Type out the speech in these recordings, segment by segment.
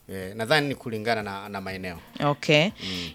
Eh, nadhani ni kulingana na, na maeneo Okay.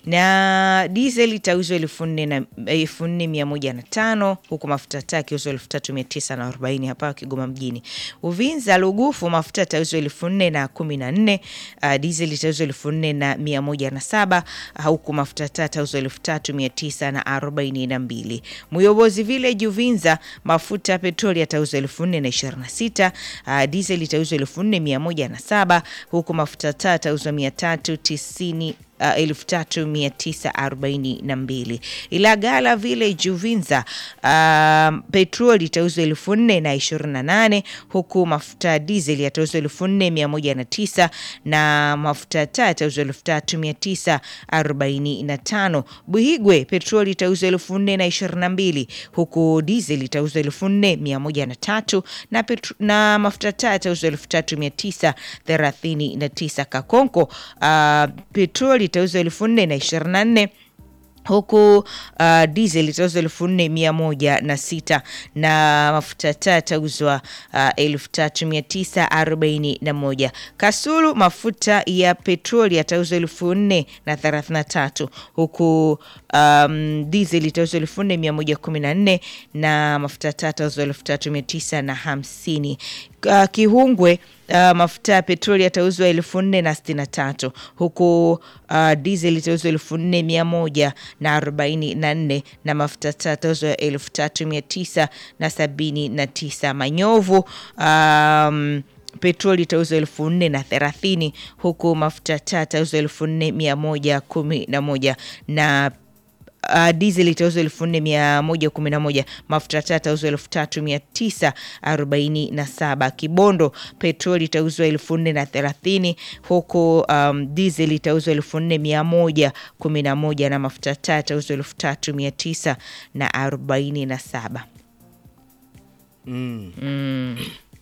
Na diesel itauzwa elfu nne na elfu nne mia moja na tano huku mafuta taa yakiuzwa elfu tatu mia tisa na arobaini hapa Kigoma mjini. Uvinza Lugufu mafuta yatauzwa elfu nne na kumi na nne uh, diesel itauzwa elfu nne na mia moja na saba uh, huku mafuta taa yatauzwa elfu tatu mia tisa na arobaini na mbili. Muyobozi Village Uvinza mafuta ya petroli yatauzwa elfu nne na ishirini na sita uh, diesel itauzwa elfu nne mia moja na saba huku mafuta taa yatauzwa mia tatu tisini Uh, elfu tatu mia tisa arobaini na mbili. Ilagala Village Uvinza uh, petroli itauzwa elfu nne na ishirini na nane huku mafuta ya diesel yatauzwa elfu nne mia moja na tisa na mafuta ya taa yatauzwa elfu tatu mia tisa arobaini na tano. Buhigwe petroli itauzwa elfu nne na ishirini na mbili huku diesel itauzwa elfu nne mia moja na tatu na, petro, na mafuta ya taa yatauzwa elfu tatu mia tisa thelathini na tisa. Kakonko uh, petroli itauzwa elfu nne na ishirini na nne huku uh, diesel itauzwa elfu nne mia moja na sita na mafuta taa yatauzwa uh, elfu tatu mia tisa arobaini na moja. Kasulu mafuta ya petroli yatauzwa elfu nne na thelathini na tatu huku um, diesel itauzwa elfu nne mia moja kumi na nne na mafuta taa yatauzwa elfu tatu mia tisa na hamsini. Uh, Kihungwe uh, mafuta ya petroli yatauzwa elfu nne na sitini na tatu huku uh, diesel itauzwa elfu nne mia moja na arobaini na nne na mafuta taa yatauzwa elfu tatu mia tisa na sabini na tisa. Manyovu um, petroli itauzwa elfu nne na thelathini huku mafuta taa yatauzwa elfu nne mia moja kumi na moja na Uh, diesel itauzwa elfu nne mia moja kumi na moja mafuta taa itauzwa elfu tatu mia tisa arobaini na saba Kibondo petroli itauzwa elfu nne na thelathini huku um, diesel itauzwa elfu nne mia moja kumi na moja na mafuta taa itauzwa elfu tatu mia tisa na arobaini na saba mm. mm.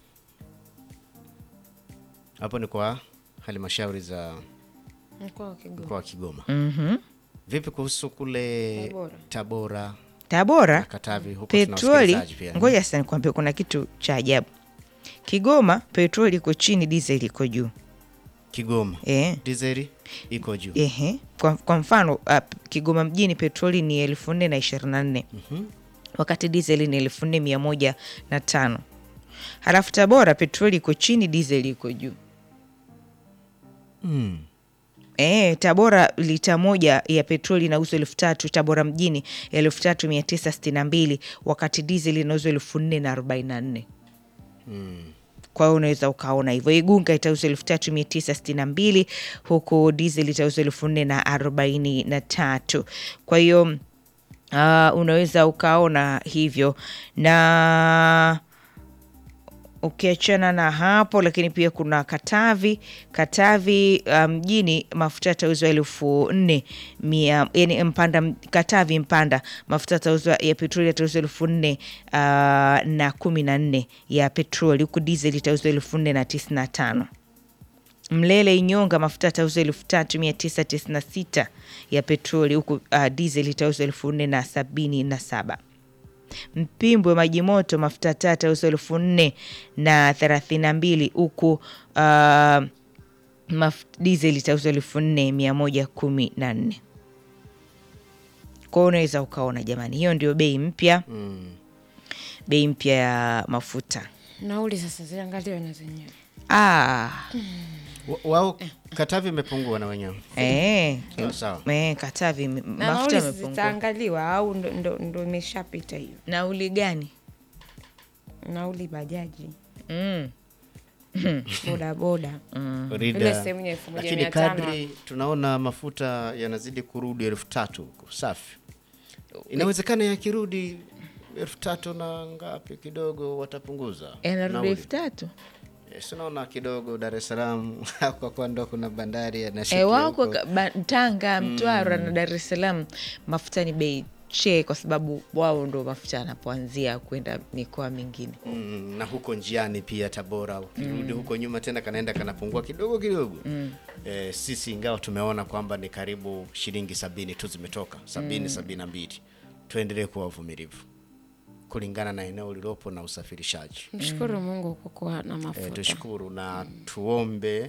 hapo ni kwa halmashauri za Mkoa wa Kigoma. mkoa wa Kigoma. mm Vipi kuhusu kule Tabora. Tabora na Tabora Katavi huko tuna petroli, wasikilizaji pia. ngoja sasa nikwambie, kuna kitu cha ajabu. Kigoma petroli iko chini, diesel iko juu Kigoma eh. dizeli iko juu. Ehe. Kwa, kwa mfano uh, Kigoma mjini petroli ni elfu nne na ishirini na nne Mhm. wakati dizeli ni elfu nne mia moja na tano halafu Tabora petroli iko chini, dizeli iko juu. Mm. E, Tabora lita moja ya petroli inauzwa elfu tatu Tabora mjini elfu tatu mia tisa sitini na mbili wakati dizeli inauzwa elfu nne na arobaini na nne Mm. kwa hiyo unaweza ukaona hivyo. Igunga itauzwa elfu tatu mia tisa sitini na mbili huku diesel itauzwa elfu nne na arobaini na tatu kwa hiyo uh, unaweza ukaona hivyo na ukiachana na hapo lakini pia kuna Katavi. Katavi uh, mjini mafuta yatauzwa elfu nne mia yani Mpanda, Katavi Mpanda mafuta yatauzwa ya petroli yatauzwa elfu nne uh, na kumi na nne ya petroli huku diesel itauzwa elfu nne na tisini na tano. Mlele Inyonga mafuta yatauzwa elfu tatu mia tisa tisini na sita ya petroli huku uh, diesel itauzwa elfu nne na sabini na saba. Mpimbwe maji moto mafuta taa yatauzwa elfu nne na thelathini na mbili huku uh, maf- diesel itauzwa elfu nne mia moja kumi na nne. Kwa hiyo unaweza ukaona jamani, hiyo ndio bei mpya, Mm. bei mpya ya mafuta. Nauli sasa ziangaliwe na zenyewe. Ah, Wa- Wao Katavi imepungua na wenyewe. eh, Sawa sawa. eh, Katavi m- Na mafuta nauli yamepungua. zitaangaliwa au ndo, ndo, ndo imeshapita hiyo Nauli gani? nauli bajaji Mm. bodaboda Rida. Ile sehemu ya elfu moja Lakini mia tano. kadri tunaona mafuta yanazidi kurudi elfu tatu huko, safi. Inawezekana yakirudi elfu tatu na ngapi kidogo watapunguza Yanarudi nauli. elfu tatu Yes, unaona kidogo Dar es Salaam kwa kuwa ndo kuna bandari E, yanashikia wako huko. ka- ba- Tanga, Mtwara na Dar es Salaam mafuta ni bei che, kwa sababu wao ndo mafuta yanapoanzia kwenda mikoa mingine. Mm, na huko njiani pia Tabora ukirudi huko nyuma tena kanaenda kanapungua kidogo kidogo eh, sisi ingawa tumeona kwamba ni karibu shilingi sabini tu zimetoka sabini sabini na mbili tuendelee kuwa wavumilivu kulingana na eneo lilopo na usafirishaji mshukuru mungu kwa kuwa na eh, mafuta tushukuru na tuombe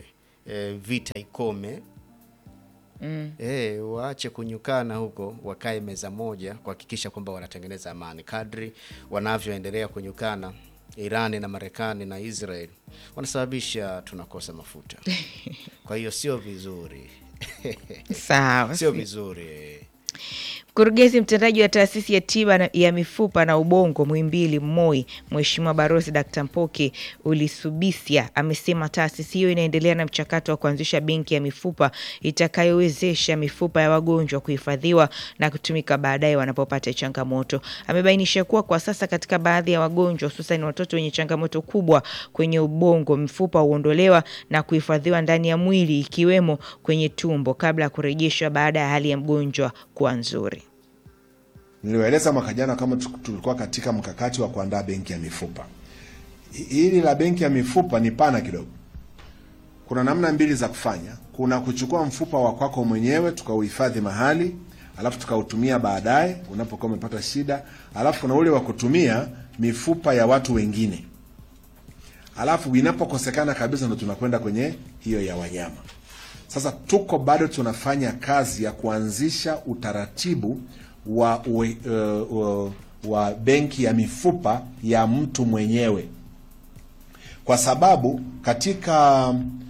eh, vita ikome mm. eh, waache kunyukana huko, wakae meza moja kuhakikisha kwamba wanatengeneza amani. Kadri wanavyoendelea kunyukana Irani na Marekani na Israel wanasababisha tunakosa mafuta. Kwa hiyo sio vizuri Sawa. sio vizuri. Mkurugenzi mtendaji wa taasisi ya tiba na- ya mifupa na ubongo Muhimbili MOI, Mheshimiwa Barozi Dkt. Mpoke Ulisubisya amesema taasisi hiyo inaendelea na mchakato wa kuanzisha benki ya mifupa itakayowezesha mifupa ya wagonjwa kuhifadhiwa na kutumika baadaye wanapopata changamoto. Amebainisha kuwa kwa sasa katika baadhi ya wagonjwa hususan watoto wenye changamoto kubwa kwenye ubongo, mifupa huondolewa na kuhifadhiwa ndani ya mwili ikiwemo kwenye tumbo kabla ya kurejeshwa baada ya hali ya mgonjwa kuwa nzuri. Niliwaeleza mwaka jana kama tu- tulikuwa katika mkakati wa kuandaa benki ya mifupa. Hi- Hili la benki ya mifupa ni pana kidogo. Kuna namna mbili za kufanya. Kuna kuchukua mfupa wa kwako mwenyewe tukauhifadhi mahali, alafu tukautumia baadaye unapokuwa umepata shida, alafu kuna ule wa kutumia mifupa ya watu wengine, alafu inapokosekana kabisa ndo tunakwenda kwenye hiyo ya wanyama. Sasa tuko bado tunafanya kazi ya kuanzisha utaratibu wa, uwe, uh, uh, wa benki ya mifupa ya mtu mwenyewe, kwa sababu katika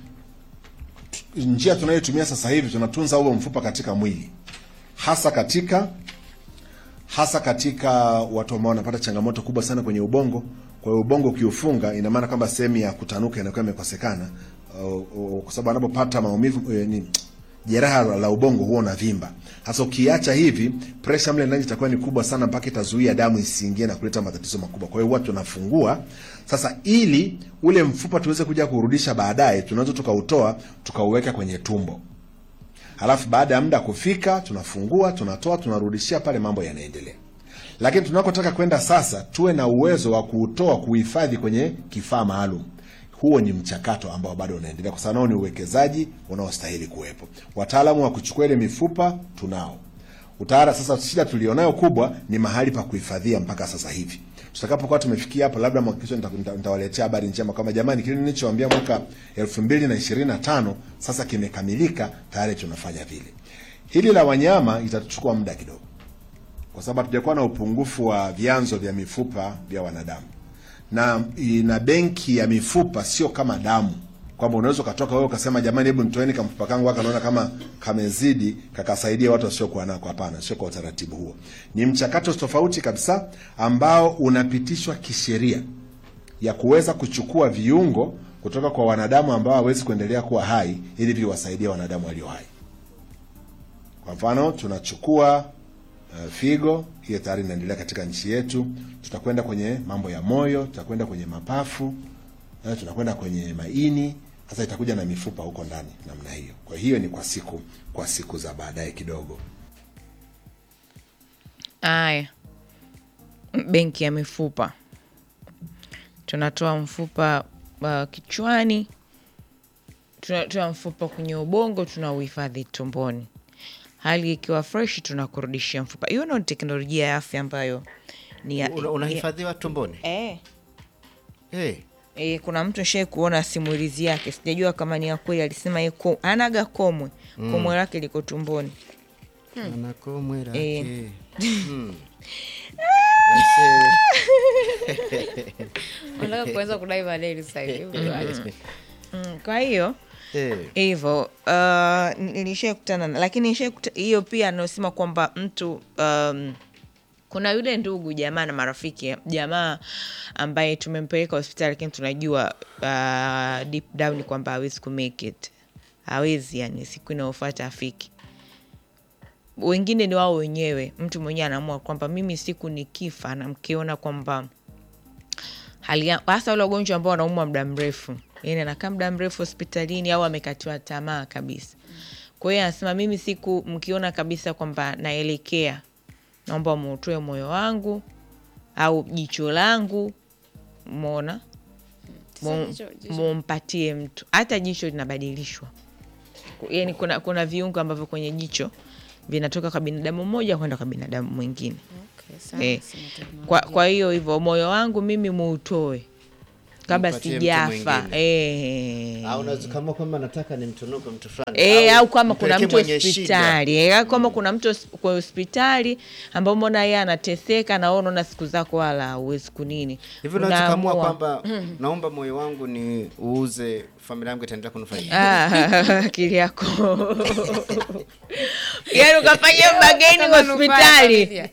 t- njia tunayotumia sasa hivi tunatunza huo mfupa katika mwili, hasa katika hasa katika watu ambao wanapata changamoto kubwa sana kwenye ubongo. Kwa hiyo ubongo ukiufunga, ina maana kwamba sehemu ya kutanuka inakuwa imekosekana, uh, uh, kwa sababu anapopata maumivu uh, ni jeraha la, la ubongo huwa unavimba. Hasa ukiacha hivi, pressure mle ndani itakuwa ni kubwa sana, mpaka itazuia damu isiingie na kuleta matatizo makubwa. Kwa hiyo huwa tunafungua sasa, ili ule mfupa tuweze kuja kurudisha baadaye, tunaweza tukautoa tukauweka kwenye tumbo halafu baada ya muda kufika tunafungua tunatoa tunarudishia pale mambo yanaendelea lakini tunakotaka kwenda sasa tuwe na uwezo wa kuutoa kuhifadhi kwenye kifaa maalum huo ni mchakato ambao bado unaendelea kwa sababu nao ni uwekezaji unaostahili kuwepo wataalamu wa kuchukua ile mifupa tunao utayara sasa shida tulionayo kubwa ni mahali pa kuhifadhia mpaka sasa hivi tutakapokuwa tumefikia hapo labda mwaka kesho nita- nita- nitawaletea habari njema kwamba jamani kile nilichoambia mwaka elfu mbili na ishirini na tano sasa kimekamilika tayari tunafanya vile hili la wanyama itatuchukua muda kidogo kwa sababu hatujakuwa na upungufu wa vyanzo vya mifupa vya wanadamu na ina benki ya mifupa sio kama damu kwamba unaweza ukatoka wewe ukasema jamani hebu nitoeni kamfupa kangu haka naona kama kamezidi kakasaidia watu wasiokuwa nako hapana sio kwa utaratibu huo ni mchakato tofauti kabisa ambao unapitishwa kisheria ya kuweza kuchukua viungo kutoka kwa wanadamu ambao hawezi kuendelea kuwa hai ili viwasaidie wanadamu walio hai kwa mfano tunachukua uh, figo hiyo tayari inaendelea katika nchi yetu tutakwenda kwenye mambo ya moyo tutakwenda kwenye mapafu uh, tunakwenda kwenye maini sasa itakuja na mifupa huko ndani namna hiyo kwa hiyo ni kwa siku kwa siku za baadaye kidogo Aya, benki ya mifupa, tunatoa mfupa uh, kichwani, tunatoa mfupa kwenye ubongo, tunauhifadhi tumboni. Hali ikiwa fresh, tunakurudishia mfupa. Hiyo ndio teknolojia ya afya ambayo ni ya, Una- unahifadhiwa tumboni eh, hey. E, kuna mtu shai kuona simulizi yake, sijajua kama ni ya kweli. Alisema ye ko, anaga komwe komwe lake liko tumboni. anakomwe Eh. lake Hmm. Aise. Unataka kuanza kudai madeni sasa hivi. Mm, kwa hiyo Eh. hivyo uh, nilishai kutana na lakini nilishai kuta- hiyo pia anaosema kwamba mtu um, kuna yule ndugu jamaa na marafiki jamaa ambaye tumempeleka hospitali lakini tunajua uh, deep down kwamba hawezi kumake it hawezi yani siku inayofuata afiki wengine ni wao wenyewe mtu mwenyewe anaamua kwamba mimi siku nikifa na mkiona kwamba hali ya- hasa wale wagonjwa ambao wanaumwa muda mrefu yani anakaa muda mrefu hospitalini au amekatiwa tamaa kabisa kwa hiyo anasema mimi siku mkiona kabisa kwamba naelekea naomba muutoe moyo wangu au jicho langu mona Sasa jicho- jicho- mumpatie mtu hata jicho linabadilishwa yani kuna, kuna viungo ambavyo kwenye jicho vinatoka kwa binadamu mmoja kwenda kwa binadamu mwingine Okay, sawa, Eh, sina teknolojia. kwa, kwa hiyo hivyo moyo wangu mimi muutoe kabla Mpatie mtu sijafa mwingine. eh. au unaweza kama kwamba nataka nimtunuke mtu fulani E, au kama kuna mpelekee mtu mwenye shida. hospitali e, kama kuna mtu hos- kwa hospitali ambao mbona yeye anateseka na wewe unaona siku zako wala huwezi kunini hivi unaweza kuamua Unaamua. kwamba naomba moyo wangu ni uuze familia yangu itaendelea kunufaika Ah, akili yako yaani ukafanya bageni Kama manufaa ya hospitali familia.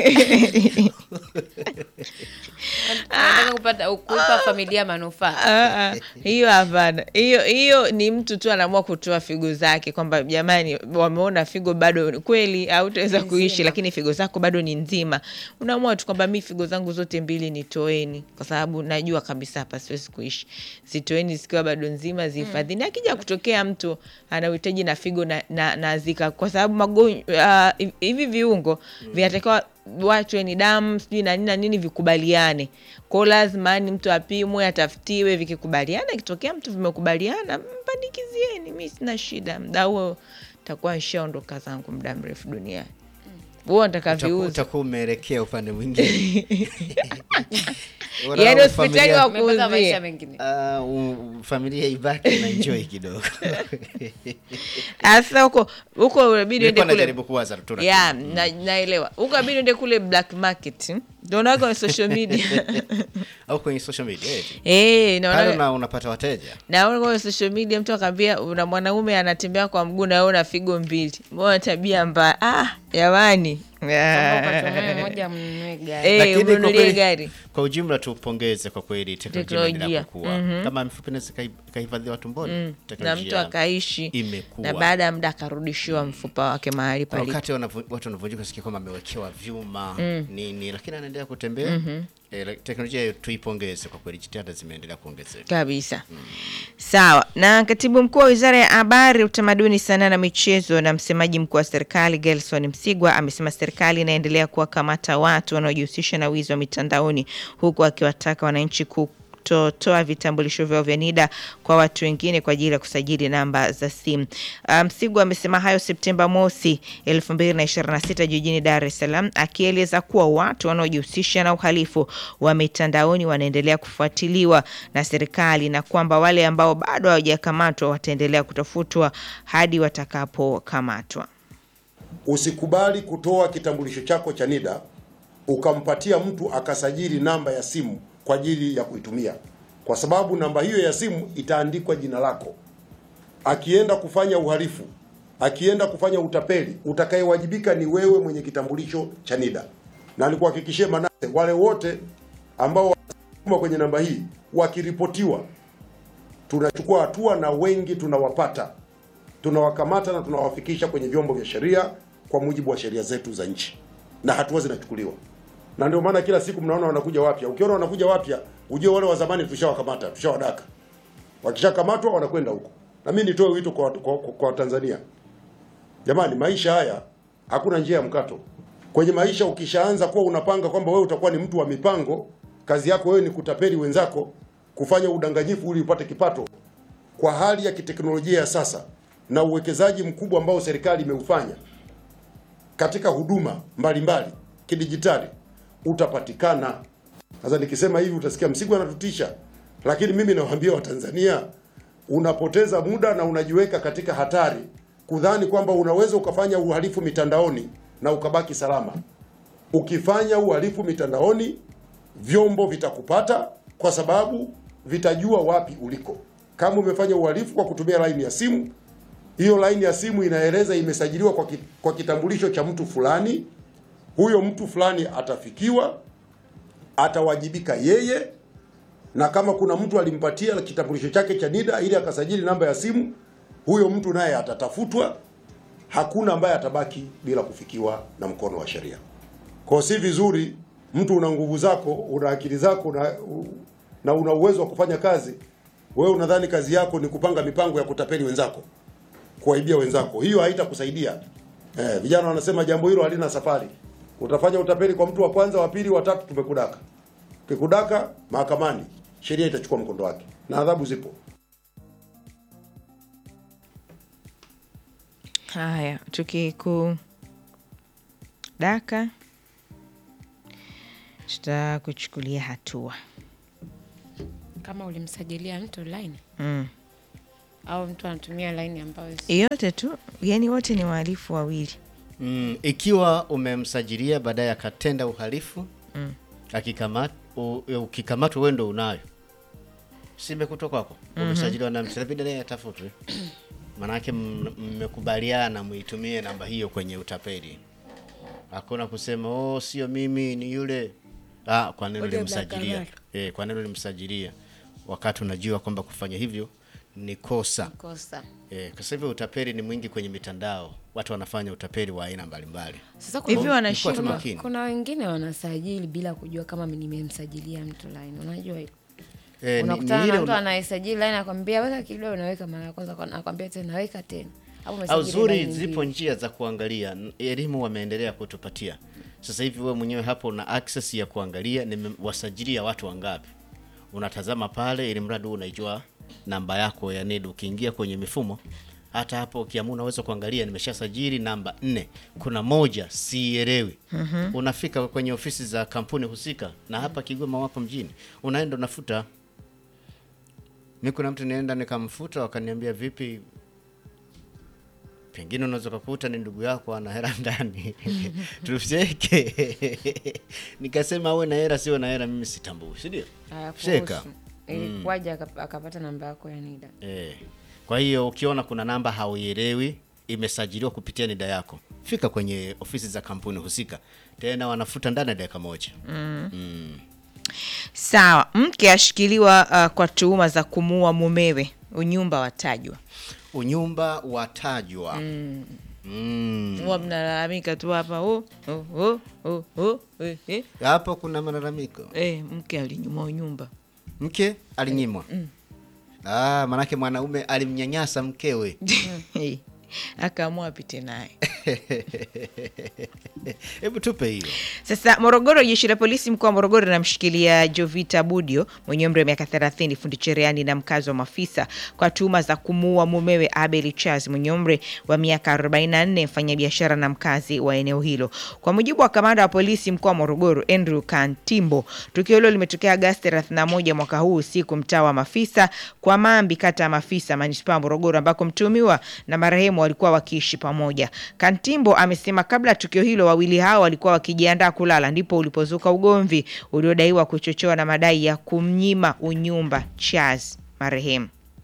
Unataka kupata kuipa familia manufaa Ah, ah, hiyo hapana hiyo hiyo ni mtu tu anaamua kutoa figo zake kwamba jamani wameona figo bado kweli hautaweza kuishi lakini figo zako bado ni nzima unaamua tu kwamba mi figo zangu zote mbili nitoeni kwa sababu najua kabisa hapa siwezi kuishi zitoeni zikiwa bado nzima zihifadhini akija kutokea mtu ana uhitaji na figo na, na, na zika kwa sababu magonjwa uh, hivi viungo vinatakiwa wachwe ni damu sijui na nini na nini vikubaliane kwao lazima yani mtu apimwe atafutiwe vikikubaliana ikitokea mtu vimekubaliana mpandikizieni mi sina shida mda huo takuwa nshaondoka zangu muda mrefu duniani huo nataka Utakuwa- viuza utakuwa umeelekea upande mwingine yaani hospitali wa umepata maisha kuuzia mengine Ah, u- familia ibaki na enjoy kidogo sasa huko huko inabidi uende nilikuwa kule najaribu kuwaza tu lakini- ya na, naelewa huko inabidi uende kule black market naonaga kwenye social media au kwenye social media eti. Eh, pale naona una, unapata wateja naona kwenye social media mtu akaambia una mwanaume anatembea kwa mguu na wewe una figo mbili mbona tabia mbaya ah jamani Kama ukatumia moja mnunue gari Eh, Lakini kwa umnunulie kweli- gari kwa ujumla tupongeze kwa kweli teknolojia Teknolojia. inaendelea kukua kama mifupa inaweza ikai- ikahifadhiwa tumboni na teknolojia mtu akaishi imekuwa. na baada ya muda akarudishiwa mfupa wake mahali Kuna palipo wakati wanavu- watu wanavunjika sikia kwamba amewekewa vyuma nini lakini anaendelea kutembea eh, like, teknolojia hiyo tuipongeze kwa kweli jitihada zimeendelea kuongezeka kabisa sawa na katibu mkuu wa wizara ya habari utamaduni sanaa na michezo na msemaji mkuu wa serikali gelson msigwa amesema serikali inaendelea kuwakamata watu wanaojihusisha na wizi wa mitandaoni huku akiwataka wananchi kutotoa vitambulisho vyao vya NIDA kwa watu wengine kwa ajili ya kusajili namba za simu. Ah, Msigwa amesema hayo Septemba mosi 2026 jijini Dar es Salaam, akieleza kuwa watu wanaojihusisha na uhalifu wa mitandaoni wanaendelea kufuatiliwa na serikali na kwamba wale ambao bado hawajakamatwa wataendelea kutafutwa hadi watakapokamatwa. Usikubali kutoa kitambulisho chako cha NIDA ukampatia mtu akasajili namba ya simu kwa ajili ya kuitumia, kwa sababu namba hiyo ya simu itaandikwa jina lako. Akienda kufanya uhalifu, akienda kufanya utapeli, utakayewajibika ni wewe mwenye kitambulisho cha NIDA. Na nikuhakikishie Manase, wale wote ambao wanasukuma kwenye namba hii wakiripotiwa, tunachukua hatua na wengi tunawapata tunawakamata na tunawafikisha kwenye vyombo vya sheria kwa mujibu wa sheria zetu za nchi, na hatua zinachukuliwa. Na ndio maana kila siku mnaona wanakuja wapya. Ukiona wanakuja wapya, ujue wale wa zamani tushawakamata, tushawadaka. Wakishakamatwa wanakwenda huko. Na mimi nitoe wito kwa, kwa, kwa, kwa Tanzania, jamani, maisha haya hakuna njia ya mkato. Kwenye maisha ukishaanza kuwa unapanga kwamba wewe utakuwa ni mtu wa mipango, kazi yako wewe ni kutapeli wenzako, kufanya udanganyifu ili upate kipato, kwa hali ya kiteknolojia ya sasa na uwekezaji mkubwa ambao serikali imeufanya katika huduma mbalimbali kidijitali utapatikana. Sasa nikisema hivi utasikia Msigwa anatutisha, lakini mimi nawaambia Watanzania, unapoteza muda na unajiweka katika hatari kudhani kwamba unaweza ukafanya uhalifu mitandaoni na ukabaki salama. Ukifanya uhalifu mitandaoni, vyombo vitakupata kwa sababu vitajua wapi uliko. Kama umefanya uhalifu kwa kutumia laini ya simu, hiyo laini ya simu inaeleza imesajiliwa kwa, ki, kwa kitambulisho cha mtu fulani. Huyo mtu fulani atafikiwa, atawajibika yeye, na kama kuna mtu alimpatia kitambulisho chake cha NIDA ili akasajili namba ya simu, huyo mtu naye atatafutwa. Hakuna ambaye atabaki bila kufikiwa na mkono wa sheria. Kwa si vizuri mtu una nguvu zako, una akili zako na, na una uwezo wa kufanya kazi, wewe unadhani kazi yako ni kupanga mipango ya kutapeli wenzako kuwaibia wenzako. Hiyo haitakusaidia. Eh, vijana wanasema jambo hilo halina safari. Utafanya utapeli kwa mtu wa kwanza, wa pili, wa tatu, tumekudaka. Ukikudaka mahakamani, sheria itachukua mkondo wake na adhabu zipo. Haya, tukikudaka tutakuchukulia hatua. kama ulimsajilia mtu line mm. au mtu anatumia line ambayo si- yote tu yani wote ni wahalifu wawili Mm, ikiwa umemsajilia baadaye akatenda uhalifu mm. akikamat, u, ukikamatwa wewe ndo unayo simekutoka kwako umesajiliwa na msalabidi naye atafutwe manake m- mmekubaliana muitumie namba hiyo kwenye utapeli hakuna kusema oh sio mimi ni yule ah, kwa nini Ule ulimsajilia black eh, kwa nini ulimsajilia wakati unajua kwamba kufanya hivyo ni kosa kosa. Eh, kwa sasa hivi utapeli ni mwingi kwenye mitandao, watu wanafanya utapeli wa aina mbalimbali. Sasa Hivi kuna, wanashindwa. Kuwa tu makini. kuna wengine wanasajili bila kujua kama nimemsajilia mtu line. Unajua hilo? Eh, ni- Unakutana ni na ile mtu una- anaisajili line akwambia weka kidole, unaweka mara ya kwanza, kwa- akwambia tena weka tena. Au au umesajili zuri, line zipo mbili. njia za kuangalia. N- Elimu wameendelea kutupatia sasa hivi. Wewe mwenyewe hapo una access ya kuangalia nimewasajilia watu wangapi, unatazama pale, ili mradi wewe unaijua namba yako ya NIDA. Ukiingia kwenye mifumo, hata hapo ukiamua, unaweza kuangalia nimeshasajili namba nne, kuna moja siielewi. Unafika kwenye ofisi za kampuni husika, na hapa Kigoma wapo mjini, unaenda unafuta. Mi kuna mtu nienda nikamfuta, wakaniambia vipi, pengine unaweza ukakuta ni ndugu yako ana hela ndani tucheke. Nikasema awe na hela sio na hela, mimi sitambui, si ndio? Hayakuhusu. Sheka. Ilikuwaje akap- akapata namba yako ya NIDA? Eh. Kwa hiyo ukiona kuna namba hauielewi imesajiliwa kupitia NIDA yako, fika kwenye ofisi za kampuni husika, tena wanafuta ndani ya dakika moja. sawa mke ashikiliwa uh, kwa tuhuma za kumuua mumewe unyumba watajwa Unyumba watajwa mm. Mm. huwa mnalalamika tu hapa oh, oh, oh, oh, oh, eh, eh. Hapo kuna malalamiko, Eh, mke alinyuma unyumba mke alinyimwa. Ah, manake mwanaume alimnyanyasa mkewe. akaamua apite naye Hebu tupe hiyo. Sasa Morogoro, jeshi la polisi mkoa wa Morogoro linamshikilia Jovita Budio mwenye umri wa miaka 30, fundi cherehani na mkazi wa Mafisa kwa tuhuma za kumuua mumewe Abel Charles mwenye umri wa miaka 44, mfanyabiashara na mkazi wa eneo hilo. Kwa mujibu wa kamanda wa polisi mkoa wa Morogoro Andrew Kantimbo, tukio hilo limetokea Agosti 31 mwaka huu usiku mtaa wa Mafisa kwa Mambi, kata ya Mafisa, manispaa ya Morogoro, ambako mtuhumiwa na marehemu walikuwa wakiishi pamoja. Kantimbo amesema kabla ya tukio hilo wawili hao walikuwa wakijiandaa kulala, ndipo ulipozuka ugomvi uliodaiwa kuchochewa na madai ya kumnyima unyumba Charles marehemu.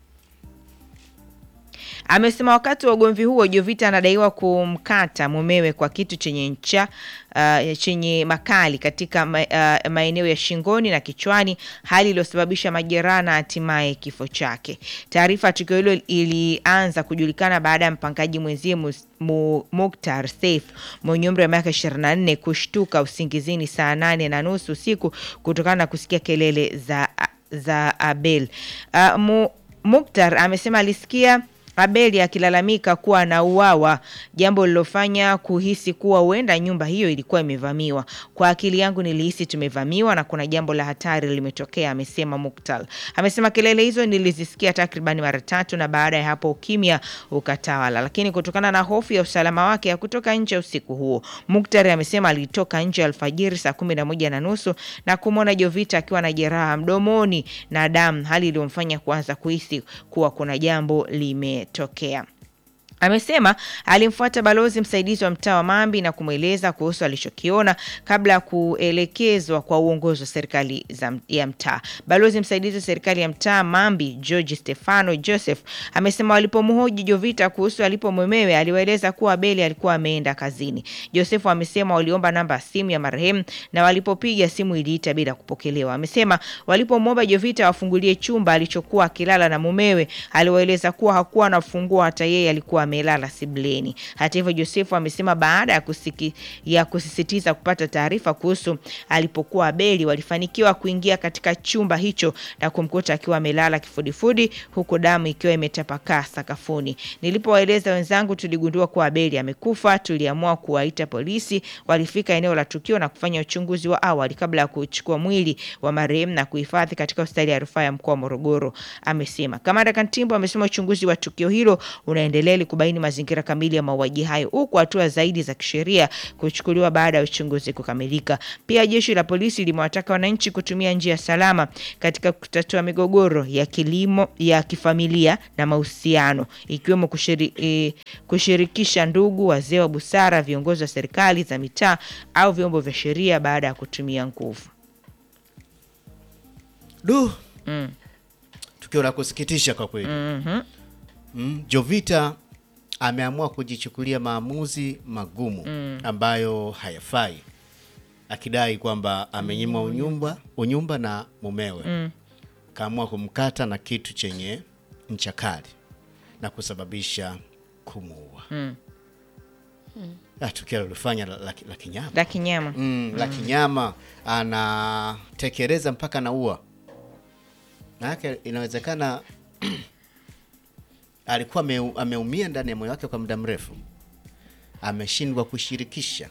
Amesema wakati wa ugomvi huo Jovita anadaiwa kumkata mumewe kwa kitu chenye ncha uh, chenye makali katika ma, uh, maeneo ya shingoni na kichwani, hali iliyosababisha majeraha na hatimaye kifo chake. Taarifa ya tukio hilo ilianza kujulikana baada ya mpangaji mwenzie Mus- Mu- Muktar Saif mwenye umri wa miaka 24 kushtuka usingizini saa nane na nusu usiku kutokana na kusikia kelele za, za Abel. Uh, Mu, Muktar amesema alisikia Abeli akilalamika kuwa anauawa, jambo lilofanya kuhisi kuwa huenda nyumba hiyo ilikuwa imevamiwa. Kwa akili yangu nilihisi tumevamiwa na kuna jambo la hatari limetokea, amesema Muktal. Amesema kelele hizo nilizisikia takribani mara tatu na baada ya hapo ukimya ukatawala, lakini kutokana na hofu ya usalama wake ya kutoka nje usiku huo, Muktar amesema alitoka nje alfajiri saa kumi na moja na nusu na kumwona Jovita akiwa na jeraha mdomoni na damu, hali iliyomfanya kuanza kuhisi kuwa kuna jambo limetokea. Amesema alimfuata balozi msaidizi wa mtaa wa Mambi na kumweleza kuhusu alichokiona kabla ya kuelekezwa kwa uongozi wa serikali za, ya mtaa. Balozi msaidizi wa serikali ya mtaa Mambi George Stefano Joseph amesema walipomhoji Jovita kuhusu alipo mumewe aliwaeleza kuwa Abeli alikuwa ameenda kazini. Joseph amesema waliomba namba ya simu ya marehemu na walipopiga simu iliita bila kupokelewa. Amesema walipomwomba Jovita wafungulie chumba alichokuwa akilala na mumewe, aliwaeleza kuwa hakuwa na funguo, hata yeye alikuwa amelala sibleni. Hata hivyo, Josefu amesema baada ya, kusiki, ya kusisitiza kupata taarifa kuhusu alipokuwa Abeli, walifanikiwa kuingia katika chumba hicho na kumkuta akiwa amelala kifudifudi, huku damu ikiwa imetapakaa sakafuni. Nilipowaeleza wenzangu tuligundua kuwa Abeli amekufa, tuliamua kuwaita polisi. Walifika eneo la tukio na kufanya uchunguzi wa awali kabla ya kuchukua mwili wa marehemu na kuhifadhi katika hospitali ya rufaa ya mkoa wa Morogoro, amesema. Kamanda Kantimbo amesema uchunguzi wa tukio hilo unaendelea ili kubaini kubaini mazingira kamili ya mauaji hayo, huku hatua zaidi za kisheria kuchukuliwa baada ya uchunguzi kukamilika. Pia jeshi la polisi limewataka wananchi kutumia njia salama katika kutatua migogoro ya kilimo, ya kifamilia na mahusiano, ikiwemo kushiri, eh, kushirikisha ndugu, wazee wa busara, viongozi wa serikali za mitaa au vyombo vya sheria baada ya kutumia nguvu. Du. Tukio la kusikitisha kwa kweli. Mm, Jovita ameamua kujichukulia maamuzi magumu ambayo hayafai, akidai kwamba amenyimwa unyumba, unyumba na mumewe kaamua kumkata na kitu chenye ncha kali na kusababisha kumuua. Ah, tukio lilifanya la, la, la kinyama La kinyama. mm, la kinyama anatekeleza mpaka naua manake inawezekana alikuwa ame, ameumia ndani ya moyo wake kwa muda mrefu ameshindwa kushirikisha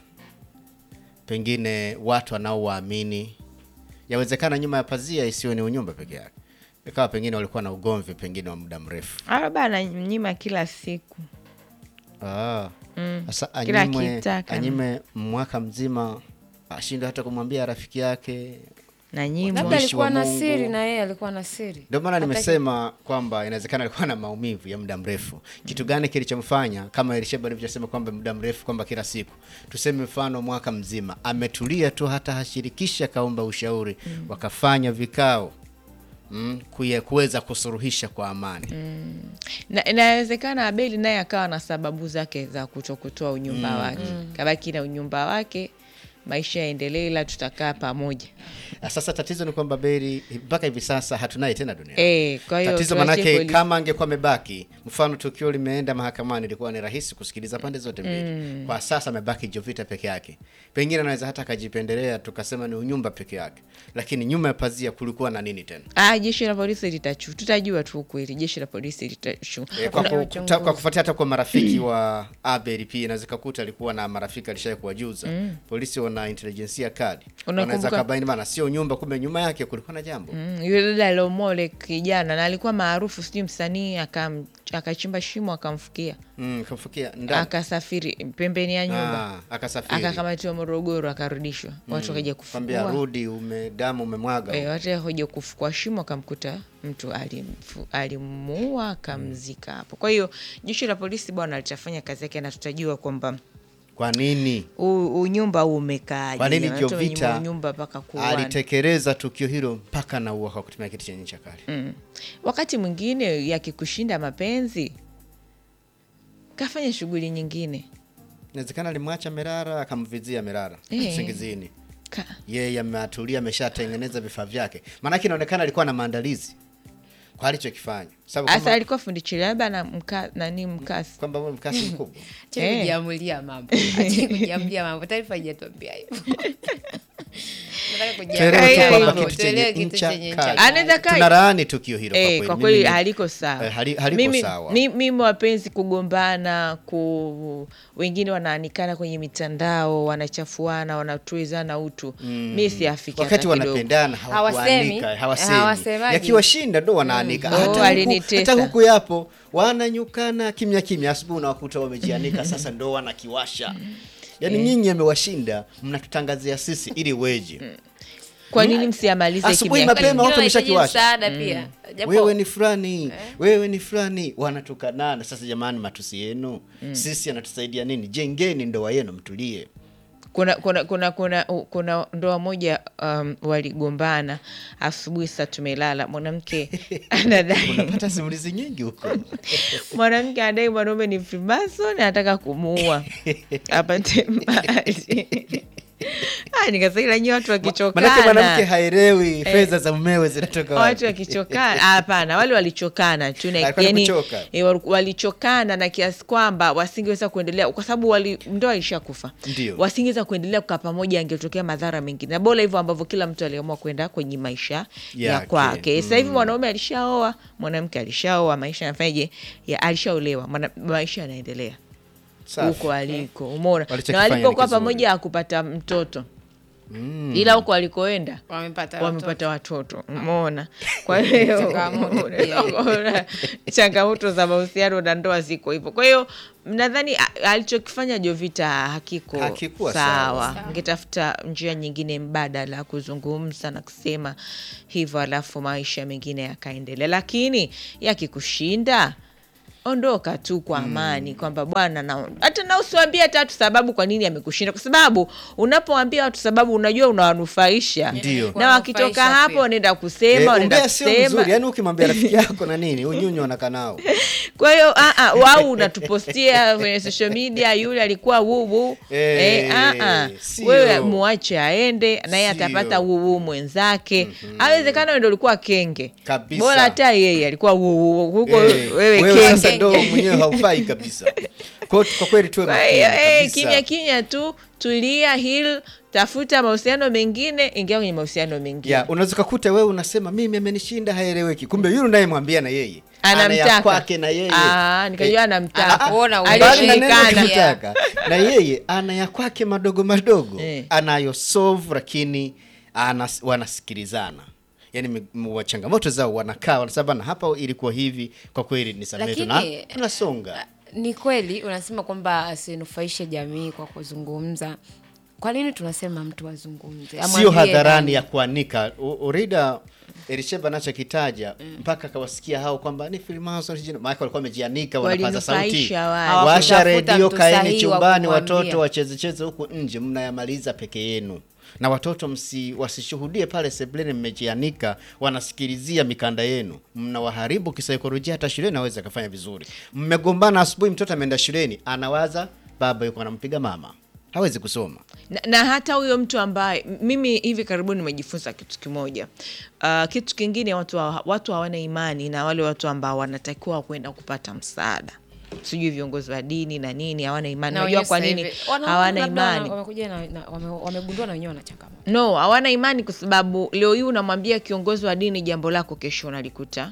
pengine watu anaowaamini yawezekana nyuma ya pazia isiwe ni unyumba peke yake ikawa pengine walikuwa na ugomvi pengine wa muda mrefu Labda ananyima kila siku. Ah. Sasa Kila anyimwe, akitaka. anyime mwaka mzima ashindwe hata kumwambia rafiki yake Na nyimwa. labda Mtumishi wa alikuwa na Mungu. siri na yeye alikuwa na siri Ndio maana Hata nimesema kwamba inawezekana alikuwa na maumivu ya muda mrefu. Kitu gani kilichomfanya kama Elisheba alivyosema kwamba muda mrefu, kwamba kila siku, tuseme mfano mwaka mzima ametulia tu, hata hashirikisha, kaomba ushauri, wakafanya vikao mm, kuye- kuweza kusuruhisha kwa amani Na inawezekana Abeli naye akawa na sababu zake za kutokutoa unyumba wake, kabaki na unyumba wake, maisha yaendelee, ila tutakaa pamoja. Na Sasa tatizo ni kwamba Beri mpaka hivi sasa hatunaye tena duniani. Eh, kwa hiyo Tatizo tuache manake polisi. kama angekuwa amebaki, mfano tukio limeenda mahakamani, ilikuwa ni rahisi kusikiliza pande zote mbili. Kwa sasa amebaki Jovita peke yake, pengine anaweza hata akajipendelea, tukasema ni unyumba peke yake, lakini nyuma ya pazia kulikuwa na nini tena? Ah, jeshi la polisi litachu, tutajua tu ukweli. Jeshi la polisi litachu. E, kwa, Kuna ku, uchunguzi. kwa kufuatia hata kwa marafiki wa Abel pia inaweza kukuta alikuwa na marafiki alishaye kuwajuza polisi, wana intelijensia kali, wanaweza Unakumbuka- kabaini bana, sio nyumba, kumbe nyuma yake kulikuwa na jambo Mm, yule dada aliomole kijana na alikuwa maarufu, sijui msanii, akam- akachimba shimo akamfukia, mm, kamfukia ndani akasafiri pembeni ya nyumba, Ah, akasafiri akakamatiwa Morogoro, akarudishwa, watu wakaja kwambia kufukua rudi, ume damu umemwaga Eh, watu wakuja kufukua shimo akamkuta mtu alimfu- alimuua akamzika hapo. Kwa hiyo jeshi la polisi bwana litafanya kazi yake na tutajua kwamba Kwa nini? u- unyumba huu umekaaje. Kwa nini Watu wamenyimwa Jovita unyumba mpaka kuuana. alitekeleza tukio hilo mpaka naua kwa kutumia kitu chenye ncha kali? Mm. Wakati mwingine yakikushinda mapenzi kafanya shughuli nyingine Inawezekana alimwacha Merara akamvizia Merara Eh. usingizini, Ka- yeye ameatulia, ameshatengeneza vifaa vyake, maanake inaonekana alikuwa na maandalizi kwa alichokifanya, sababu Asa kama alikuwa fundi cherehani na mka, nani mkasi kwamba wewe mkasi mkubwa Acha Eh. kujiamulia mambo Acha kujiamulia mambo taarifa haijatuambia hivyo Nataka Tuelewe tu kujiamulia kwamba hivyo, kitu tuelewe chenye kitu ncha chenye ncha kali. kali. Anaweza kaa- tunalaani tukio hilo Eh, kwa kweli. kwa kweli Mimi- haliko sawa. eh, hali- haliko mimi, sawa. mi- mimi wapenzi kugombana ku wengine wanaanikana kwenye mitandao wanachafuana wanatuizana utu mi siafiki wakati hata kidogo. wanapendana Hawasemi. hawakuanika hawasemi Hawasemaji. yakiwashinda ndo wanaanika Mm. Oh, hata, huku, alinitesa. hata huku yapo wananyukana kimya kimya asubuhi unawakuta wamejianika sasa ndo wanakiwasha yaani nyinyi amewashinda mnatutangazia sisi ili weje kwa nini msiamalize Asubuhi kimya mapema kimya? watu Wanahitaji wameshakiwasha. msaada pia Japo- wewe ni fulani wewe ni fulani wanatukanana sasa jamani matusi yenu sisi anatusaidia nini jengeni ndoa yenu mtulie kuna kuna kuna kuna, u- kuna ndoa moja um, waligombana asubuhi saa tumelala mwanamke anadai unapata simulizi nyingi huko mwanamke anadai mwanaume ni Freemason anataka kumuua apate mali Ah, nikasema nyi watu manake wakichokana mwanamke haelewi fedha za mumewe zinatoka watu wapi wakichokana hapana wale walichokana tu na- Alikuwa ni yani, kuchoka. eh, wal- walichokana na kiasi kwamba wasingeweza kuendelea kwa sababu wali, ndoa ilishakufa Ndio. wasingeweza kuendelea kukaa pamoja angetokea madhara mengine na bora hivyo ambavyo kila mtu aliamua kwenda kwenye maisha ya Yake. kwake sasa hivi mwanaume alishaoa mwanamke alishaoa maisha yanafanyaje ya alishaolewa mwana- maisha yanaendelea Safi. huko aliko umeona na Walichokifanya ni walipokuwa kizuri. pamoja akupata mtoto ila huko walikoenda Wamepata wamepata watoto umeona kwa hiyo Changamoto pia. unaona, changamoto za mahusiano na ndoa ziko hivyo kwa hiyo nadhani a- alichokifanya jovita hakiko Hakikuwa sawa sawa. ngetafuta njia nyingine mbadala ya kuzungumza na kusema hivyo alafu maisha mengine yakaendelea lakini yakikushinda ondoka tu kwa amani kwamba bwana na hata na usiwambie hata watu sababu kwa nini amekushinda kwa sababu unapoambia watu sababu unajua unawanufaisha Ndio. na wakitoka Kuwanufaisha hapo pia. wanaenda kusema Eh, wanaenda umbea sio kusema mzuri yaani ukimwambia rafiki yako na nini unyunyu wanakaa nao kwa hiyo ah, ah, wau unatupostia kwenye social media yule alikuwa wuwu Eh, eh, ah, ah. sio. wewe muache aende naye Sio. atapata wuwu mwenzake awezekana wewe ndo ulikuwa kenge Kabisa. bora hata yeye alikuwa wuwu huko Eh, wewe wewe sasa kenge ndo mwenyewe haufai kabisa kwa kwa kweli tuwe kwa makini hiyo eh, kabisa. kimya kimya tu tulia hil tafuta mahusiano mengine ingia kwenye mahusiano mengine ya unaweza ukakuta wewe unasema mimi amenishinda haeleweki kumbe yule unayemwambia na yeye Anamtaka. Ana ya kwake na yeye Ah, nikajua Eh, anamtaka. ah, ah, Kuona mbali na neno alishindikana. kumtaka, na yeye ana ya kwake madogo madogo Eh. anayo solve lakini anas, wanasikilizana yani mi- m- wa changamoto zao wanakaa wanasema na hapa ilikuwa hivi kwa kweli nisamehe tuna Lakini- tunasonga ni kweli unasema kwamba asinufaishe jamii kwa kuzungumza kwa nini tunasema mtu azungumze sio Amwambie hadharani nani? ya kuanika U- urida Elisheba anachokitaja mpaka akawasikia hao kwamba ni Freemason sijui- maana walikuwa wamejianika wanapaza sauti Walinufaisha wale. washa Hawakutafuta redio mtu kaeni sahihi wa chumbani kumwambia. watoto wachezecheze huku nje mnayamaliza peke yenu na watoto msi wasishuhudie pale sebleni mmejianika wanasikilizia mikanda yenu mnawaharibu kisaikolojia hata shuleni aweze akafanya vizuri mmegombana asubuhi mtoto ameenda shuleni anawaza baba yuko anampiga mama hawezi kusoma na, na hata huyo mtu ambaye mimi hivi karibuni nimejifunza kitu kimoja uh, kitu kingine watu hawa- watu hawana imani na wale watu ambao wanatakiwa kwenda kupata msaada sijui viongozi wa dini na nini hawana imani Na najua wenyewe kwa sasa nini hivi, wana- hawana labda wana- imani wamekuja na- na- wame- wamegundua na wenyewe wana changamoto no hawana imani kwa sababu leo hii unamwambia kiongozi wa dini jambo lako kesho unalikuta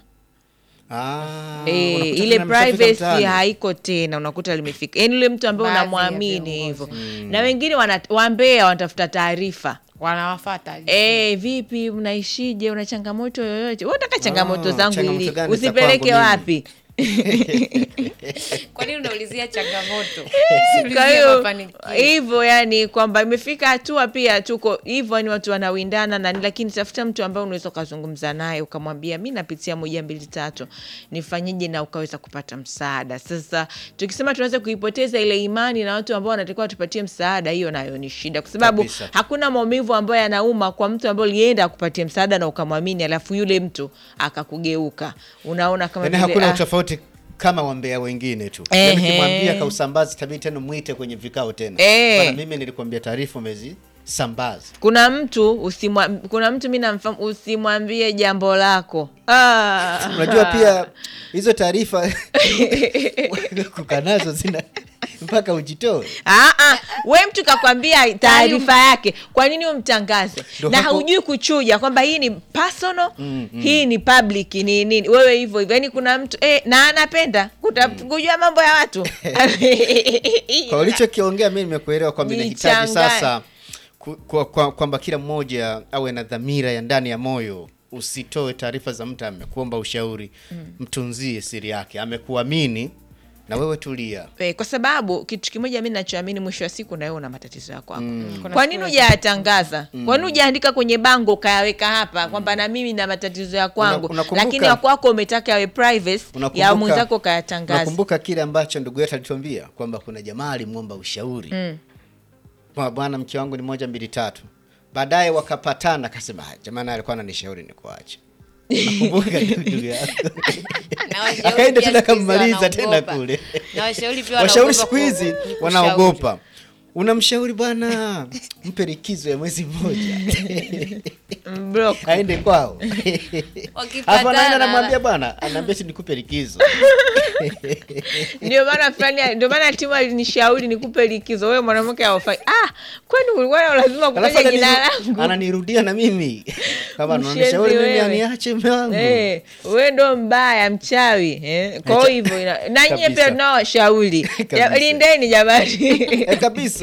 Ah, Eh, unakuta ile tena mshafika privacy mtaani. haiko tena unakuta limefika yaani yule mtu ambaye Baadhi ya unamwamini hivyo viongozi. na wengine wana- wambea wanatafuta taarifa wanawafata Eh, vipi mnaishije una changamoto yoyote Wewe unataka changamoto Ah, zangu changamoto ili gani za usipeleke kwangu wapi kwa nini unaulizia changamoto kwa hiyo hivyo yani kwamba imefika hatua pia tuko hivyo ni watu wanawindana na lakini tafuta mtu ambaye unaweza ukazungumza naye ukamwambia mi napitia moja mbili tatu nifanyeje na ukaweza kupata msaada sasa tukisema tunaweza kuipoteza ile imani na watu ambao wanatakiwa tupatie msaada hiyo nayo ni shida kwa sababu Kabisa. hakuna maumivu ambayo yanauma kwa mtu ambaye ulienda akupatie msaada na ukamwamini alafu yule mtu akakugeuka unaona kama Yaani vile, hakuna ah, utofauti kama wambea wengine tu Ehe. Yaani ukimwambia kausambazi tabii tena mwite kwenye vikao tena Eh. Bwana, mimi nilikwambia taarifa umezi sambaza kuna mtu usimwa, kuna mtu mi namfahamu usimwambie jambo lako ah. unajua pia hizo taarifa kukaa nazo zina mpaka ujitoe Ah, ah, we mtu kakwambia taarifa yake kwa nini umtangaze Ndo na hapo- haujui kuchuja kwamba hii ni personal hii ni public ni nini wewe hivyo hivyo yani kuna mtu eh, na anapenda kuta, kujua mambo ya watu kwa ulichokiongea mi nimekuelewa kwamba inahitaji Nichanganye. sasa ku- kwa- kwa- kwamba kila mmoja awe na dhamira ya ndani ya moyo usitoe taarifa za mtu amekuomba ushauri mtunzie siri yake amekuamini na wewe tulia Eh, kwa sababu kitu kimoja mi nachoamini mwisho wa siku na wewe una matatizo ya kwako Kuna kwa nini siku- hujayatangaza kwa nini hujaandika kwenye bango ukayaweka hapa kwamba na mimi na matatizo ya kwangu Una- unakumbuka- lakini ya kwako umetaka yawe privacy ya Unakumbuka- mwenzako ukayatangaza Unakumbuka kile ambacho ndugu yetu alituambia kwamba kuna jamaa alimwomba ushauri mm. bwana mke wangu ni moja mbili tatu baadaye wakapatana akasema "Ah, jamani alikuwa ananishauri ni kuacha nakumbuka ndugu yako Na washauri akaenda pia tena siku hizi kammaliza tena wanaogopa. kule Na washauri pia washauri wanaogopa siku hizi ku- ku- wanaogopa unamshauri bwana mpe likizo ya mwezi mmoja Block. aende kwao Wakipatana, hapo anaenda namwambia bwana anaambia si nikupe likizo ndio maana fulani ndio maana timu alinishauri nikupe likizo wewe mwanamke aufai ah kwani kulikuwa na lazima Alafu kutaja anani- jina langu ananirudia na mimi kama Mshenzi nanishauri mimi wewe. aniache mume wangu Eh, we ndo mbaya mchawi eh. kwa hivyo ina- na nyie Kabisa. pia tunawashauri Kabisa. lindeni jamani Eh, kabisa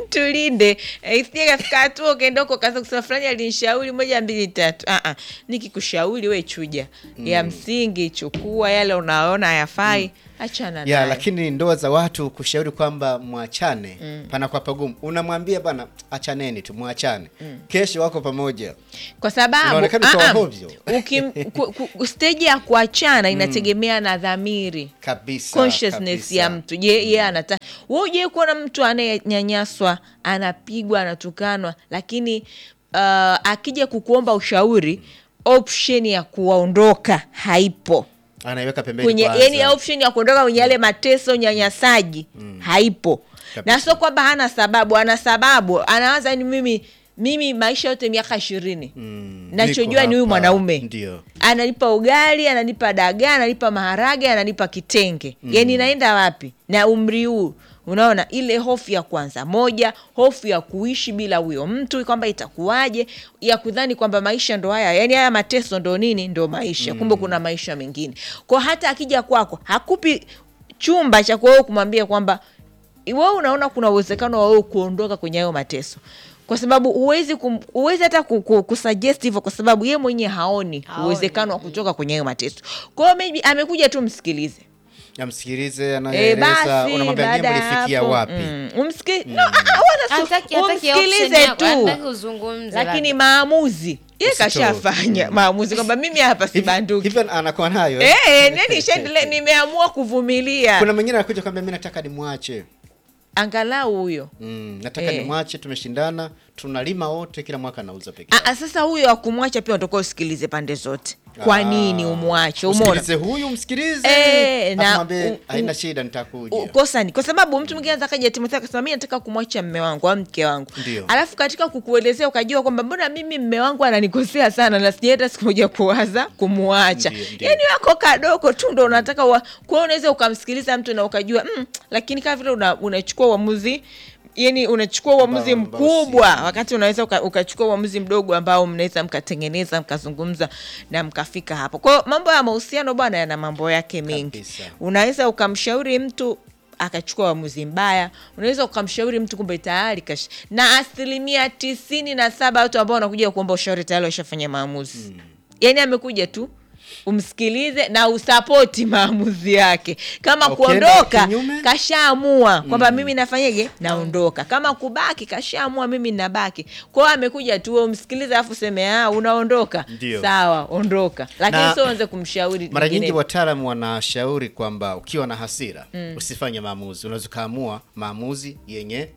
tulinde Eh, isije kafika hatua ukaenda huko kaanza kusema fulani alinishauri moja mbili tatu ah -ah. nikikushauri we chuja ya msingi chukua yale unaona hayafai achana ya nayo. lakini ndoa za watu kushauri kwamba mwachane panakuwa pagumu unamwambia bana achaneni tu mwachane kesho wako pamoja kwa sababu Unaonekana ah, sawa ah, hovyo. ukim- ku- ku- stage ya kuachana inategemea na dhamiri kabisa consciousness kabisa. ya mtu je yeye anataka wewe uje kuona mtu anayenyanyaswa anapigwa anatukanwa lakini uh, akija kukuomba ushauri option ya kuwaondoka haipo anaiweka pembeni kwenye kwanza. yani option ya kuondoka kwenye yale mateso unyanyasaji haipo Kabisa. na sio kwamba hana sababu ana sababu anawaza ni mimi mimi maisha yote miaka ishirini Mm, nachojua niko ni huyu hapa. mwanaume ndio ananipa ugali ananipa dagaa ananipa maharage ananipa kitenge mm. yani naenda wapi na umri huu unaona ile hofu ya kwanza moja hofu ya kuishi bila huyo mtu kwamba itakuwaje ya kudhani kwamba maisha ndo haya yani haya mateso ndo nini ndo maisha kumbe kuna maisha mengine kwa hata akija kwako hakupi chumba cha kuwewe kumwambia kwamba wewe unaona kuna uwezekano wa wewe kuondoka kwenye hayo mateso kwa sababu huwezi kum- huwezi hata ku- ku- kusuggest hivyo kwa sababu ye mwenyewe haoni, Haoni. uwezekano wa kutoka kwenye hayo mateso kwa hiyo maybe amekuja tu msikilize amsikilize e, anaeleza basi unamwambia je baada ya mlifikia hapo wapi mm, umsiki no, ah, wala si- Hataki- hataki option umsikilize yako, tu hataki uzungumze lakini labda. maamuzi ye Usitoe. kashafanya maamuzi kwamba mimi hapa Hivi- sibanduki hivi anakuwa nayo Eh, nini shendele nimeamua kuvumilia kuna mwingine anakuja kwambia mi nataka nimwache angalau huyo mm, nataka Eh. nimwache tumeshindana tunalima wote kila mwaka nauza peke Ah, yake. ah, sasa huyo akumwacha pia unatakiwa usikilize pande zote kwa Ah. nini umwache umeona Usikilize huyu msikilize Eh, na- Akamwambie, u- u- haina shida nitakuja U- kosa ni kwa sababu mtu mwingine anaweza kaja Timotheo akasema mi nataka kumwacha mme wangu au mke wangu Ndio. alafu katika kukuelezea ukajua kwamba mbona mimi mme wangu ananikosea sana na sijai hata siku moja kuwaza kumwacha Ndio, ndio. yani wako kadogo tu ndo unataka wa... kwa hiyo unaweza ukamsikiliza mtu na ukajua mm, lakini kama vile una- unachukua uamuzi yani unachukua uamuzi Ambao- ambao mkubwa si- wakati unaweza uka- ukachukua uamuzi mdogo ambao mnaweza mkatengeneza mkazungumza na mkafika hapo kwa hiyo mambo ya mahusiano bwana yana mambo yake mengi Kabisa. unaweza ukamshauri mtu akachukua uamuzi mbaya unaweza ukamshauri mtu kumbe tayari kash na asilimia tisini na saba watu ambao wanakuja kuomba ushauri tayari washafanya maamuzi mm. yaani amekuja tu umsikilize na usapoti maamuzi yake kama Ukienda kuondoka kinyume? kashaamua kwamba mimi nafanyeje naondoka kama kubaki kashaamua mimi nabaki kwao amekuja tu wewe umsikilize alafu seme ah unaondoka Ndio. sawa ondoka lakini Na- sio uanze kumshauri mara nyingi mwingine. wataalamu wanashauri kwamba ukiwa na hasira usifanye maamuzi unaweza ukaamua maamuzi yenye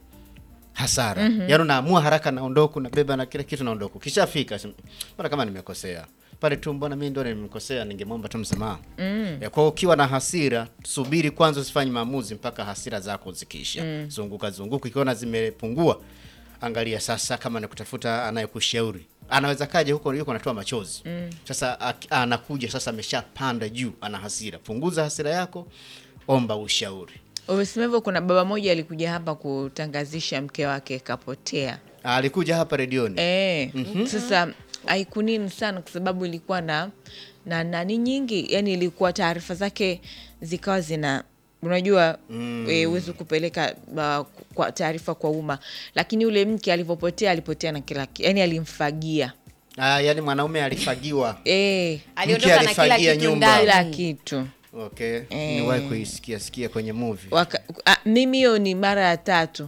hasara mm-hmm. yaani unaamua haraka naondoka unabeba na kila kitu naondoka ukishafika sema, mbona kama nimekosea pale tu mbona mi ndo nimekosea ningemwomba tu msamaha mm. kwao ukiwa na hasira subiri kwanza usifanye maamuzi mpaka hasira zako zikiisha mm. zunguka zunguka ikiona zimepungua angalia sasa kama ni kutafuta anayekushauri anaweza kaja huko yuko anatoa machozi mm. sasa ak- anakuja sasa ameshapanda juu ana hasira punguza hasira yako omba ushauri Umesema hivyo, kuna baba moja alikuja hapa kutangazisha mke wake kapotea. alikuja hapa redioni E, sasa haikunini sana kwa sababu ilikuwa na na nani nyingi, yani ilikuwa taarifa zake zikawa zina unajua mm. e, uwezi kupeleka uh, kwa taarifa kwa umma, lakini yule mke alivyopotea alipotea na kila ki- yani alimfagia ah, yani mwanaume alifagiwa e, aliondoka na kila alifagia kitu nyumba. kila ndani kitu okay Eh. niwahi kuisikia sikia kwenye movie Waka, a, mimi hiyo ni mara ya tatu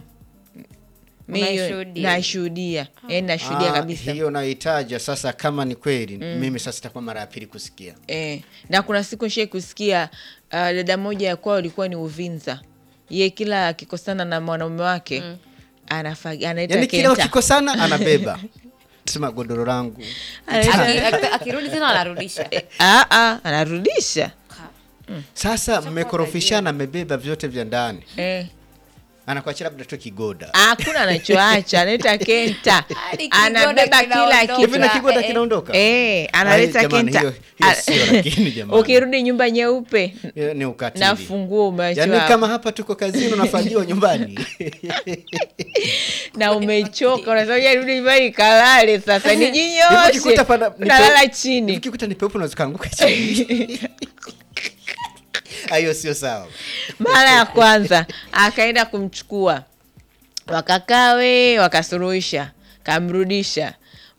Mi hiyo Unaishuhudia? nashuhudia yani nashuhudia Ah, kabisa hiyo naitaja sasa kama ni kweli mimi sasa itakuwa mara ya pili kusikia Eh, na kuna siku nishai kusikia uh, dada moja ya kwao ilikuwa ni Uvinza, ye kila akikosana na mwanaume wake mm. anaita yani kila wakikosana anabeba sema godoro langu Aki- aki- akirudi tena anarudisha anarudisha sasa mmekorofishana amebeba vyote vya ndani eh. anakuachia labda tu kigoda hakuna anachoacha anaita kenta Hadi kigoda anabeba kila kinaondoka. hivi na kitu kigoda eh, kinaondoka Eh, analeta Ai, jamani, kenta hiyo- hiyo sio lakini jamani. ukirudi nyumba nyeupe Hiyo ni ukatili na funguo umeachiwa yaani kama hapa tuko kazini unafagiwa nyumbani na umechoka unasema rudi nyumbani kalale sasa Hivi nijinyoshe ukikuta pana- ni unalala pe- chini hivi ukikuta ni peupe unaweza kaanguka chini Ah, hiyo sio sawa mara ya kwanza akaenda kumchukua wakakaa we wakasuluhisha kamrudisha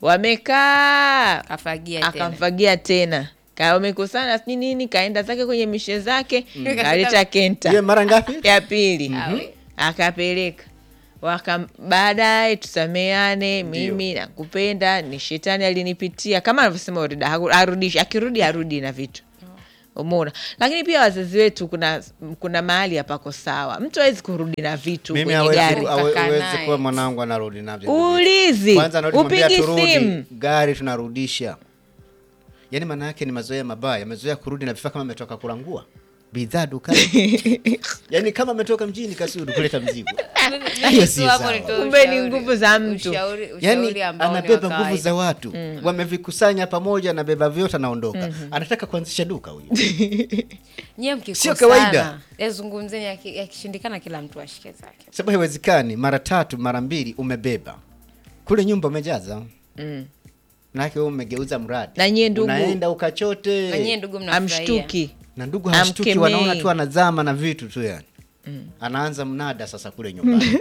wamekaa Kafagia tena. akamfagia tena Ka- wamekusana sijui nini kaenda zake kwenye mishe zake kaleta kenta Ye, mara ngapi? ya pili Awe. akapeleka waka baadaye tusameane mimi nakupenda ni shetani alinipitia kama anavyosema Orida haku- arudishi akirudi arudi na vitu umeona lakini pia wazazi wetu kuna kuna mahali hapako sawa mtu awezi kurudi na vitu mimi kwenye hawezi gari ku- hawe- Ukakaa hawezi naye. kuwa mwanangu anarudi navyo ulizi kwanza narudi mwambia upigi turudi simu gari tunarudisha yaani maana yake ni mazoea mabaya amezoea kurudi na vifaa kama ametoka kurangua bidhaa dukani yaani kama ametoka mjini kasudi kuleta mzigo hiyo si Tu hapo sawa. nitoe Kumbe ni ushauri- nguvu za mtu. ushauri- ushauri yaani ambao ni wa anabeba nguvu kawaida. za watu wamevikusanya pamoja anabeba vyote anaondoka anataka kuanzisha duka huyu Nyie mkikosana, Sio kawaida. yazungumzeni yaki- yakishindikana kila mtu ashike zake sababu haiwezekani mara tatu mara mbili umebeba kule nyumba umejaza manake wewe umegeuza mradi Na nyie ndugu- unaenda ukachote na nyie ndugu mnafurahia amshtuki na ndugu hashtuki Amkemei. wanaona tu anazama na vitu tu yani anaanza mnada sasa kule nyumbani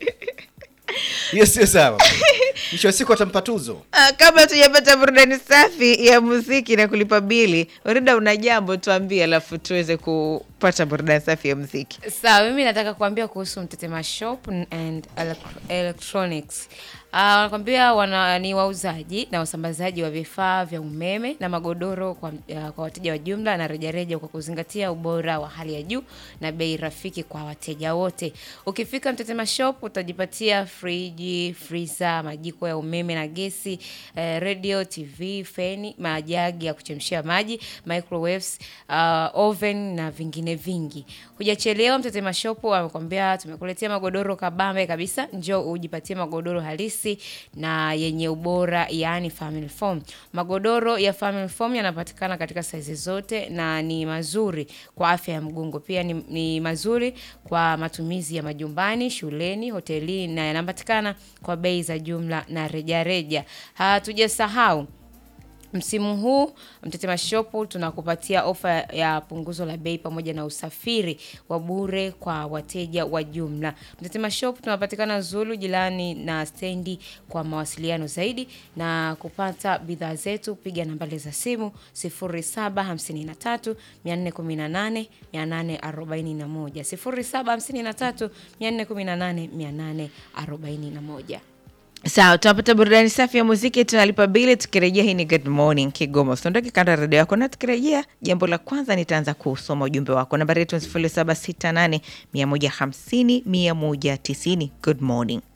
hiyo sio sawa mwisho wa siku atampa tuzo Ah, kabla tujapata burudani safi ya muziki na kulipa bili orida una jambo tuambie alafu tuweze kupata burudani safi ya muziki sawa mimi nataka kuambia kuhusu mtetema shop and elec- electronics Uh, wanakwambia wana ni wauzaji na wasambazaji wa vifaa vya umeme na magodoro kwa, uh, kwa wateja wa jumla na rejareja kwa kuzingatia ubora wa hali ya juu na bei rafiki kwa wateja wote. Ukifika Mtetema Shop utajipatia friji, freezer, majiko ya umeme na gesi, eh, radio, TV, feni, majagi ya kuchemshia maji, microwaves, uh, oven na vingine vingi. Hujachelewa, Mtetema Shop wamekwambia tumekuletea magodoro kabambe kabisa. Njoo ujipatie magodoro halisi na yenye ubora, yaani family foam. Magodoro ya family foam yanapatikana katika saizi zote na ni mazuri kwa afya ya mgongo. Pia ni, ni mazuri kwa matumizi ya majumbani, shuleni, hotelini na yanapatikana kwa bei za jumla na rejareja. Hatujasahau Msimu huu Mtetema Shop tunakupatia ofa ya punguzo la bei pamoja na usafiri wa bure kwa wateja wa jumla. Mtetema Shop tunapatikana Zulu jirani na stendi. Kwa mawasiliano zaidi na kupata bidhaa zetu piga nambari za simu 0753 418 841 0753 418 841. sawa tunapata burudani safi ya muziki tunalipa bili tukirejea hii ni good morning kigoma usiondoke kando ya redio yako na tukirejea jambo la kwanza nitaanza kusoma ujumbe wako nambari yetu ni 0768 150 190 good morning